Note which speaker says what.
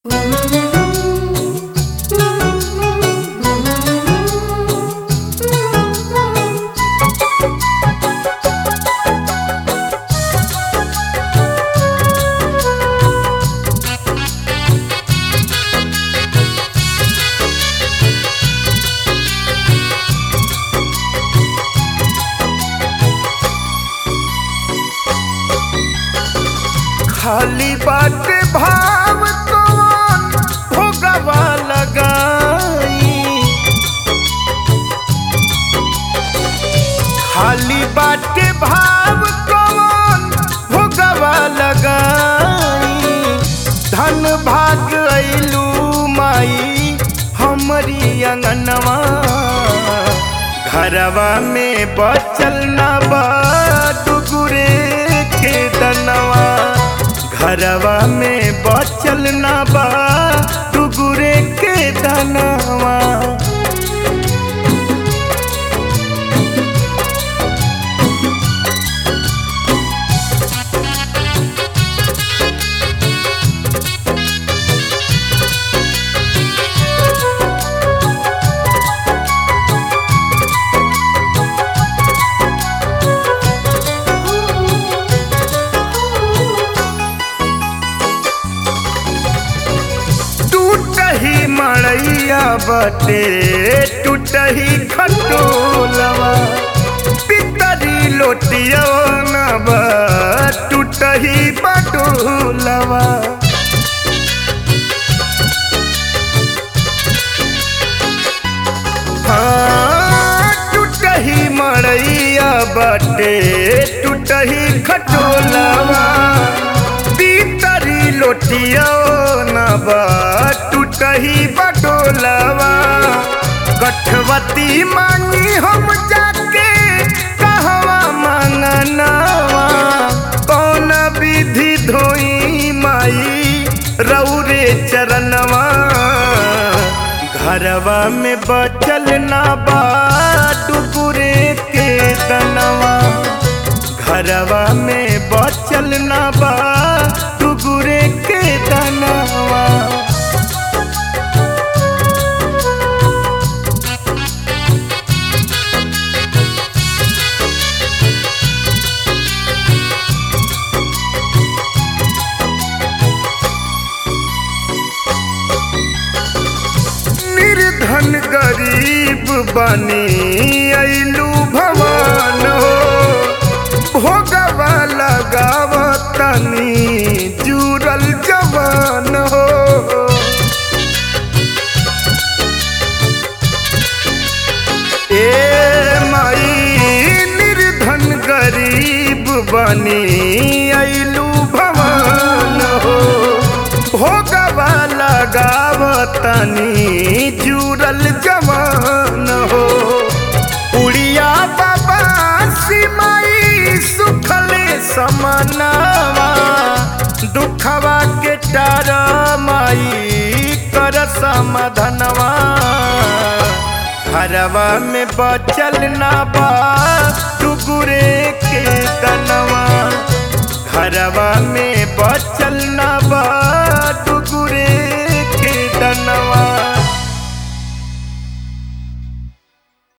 Speaker 1: खाली बाटे भाव कौन भोगवा लगाई खाली बाटे भाव कौन भोगवा लगाई धन भाग अइलू माई हमरी अंगनवा घरवा में बचल ना बा डुगुरे के दनवा घरवा में बचल ना बा डुगुरे के दनवा टूटही मड़ैया बटे टूटही खटोलवा पितरी लोटिया नब टूटही बटोलवा हाँ, टूटही मड़ैया बटे टूटही खटोलवा पीतरी लोटिया नब टूटही बटोलवा गठवती मांगी हम जाके कहवा मांगनवा कौन विधि धोई माई रौरे चरणवा घरवा में बचल ना बा डुगुरे के दनवा घरवा में बचल ना बा डुगुरे के दनवा निर्धन गरीब बनी अइलू भवान हो भोगवा लगाव तनी जुड़ल जवान हो ए माई निर्धन गरीब बनी अइलू भवान हो भोगवा लगाव तनी जुड़ल जवान हो उड़िया बाबा सिमाई सुखले समनवा दुखवा के टार माई कर समाधनवा घरवा में बचल ना बा